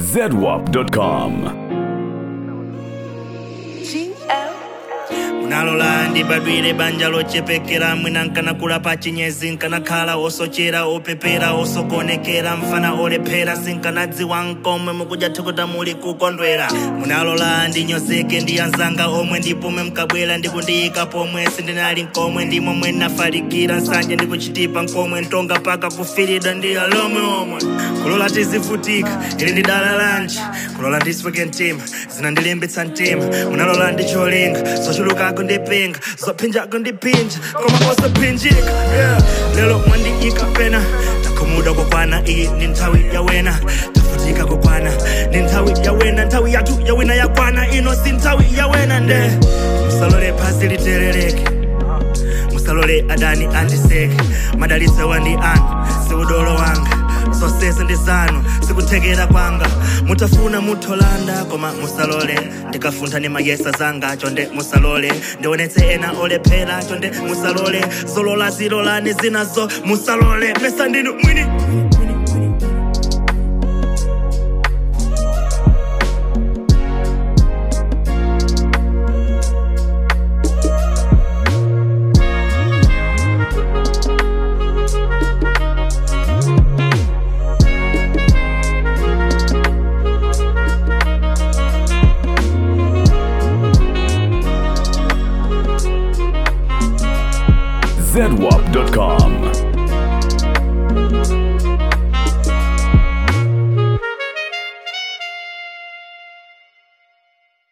zedwap.com. munalola ndibadwire banja lochepekera mwina nkanakula pa chinyezi nkanakhala osochera opepera osokonekera mfana olephera sinkanadziwa nkomwe mukudya thukuta muli kukondwera munalola ndinyozeke ndi anzanga omwe ndipomwe mkabwera ndikundiyika pomwe sindinali nkomwe ndimomwe nafalikira nsanje ndikuchitipa nkomwe ntonga paka kufirida ndi alomwe omwe kulola tizivutika ili ndi dala lanji kulola ndisweke mtima zinandilimbitsa mtima munalola ndicholinga zochulukako ndipinga zophinjako ndipinja koma osaphinjika yeah. lero mwandiyika pena takhumuda kokwana iyi ndi nthawi yawena tafutika kokwana ndi nthawi yawena nthawi yathu yawina yakwana ino si nthawi yawena nde musalole phasi literereke musalole adani andiseke madalitso wandi anu siudolo wanga zonsese ndi zanu sikuthekera kwanga mutafuna mutholanda koma musalole ndikafuntha ni mayesa zanga chonde musalole ndionetse ena olephera chonde musalole zolola zilolani zinazo musalole pesa ndinu mwini zedwap.com.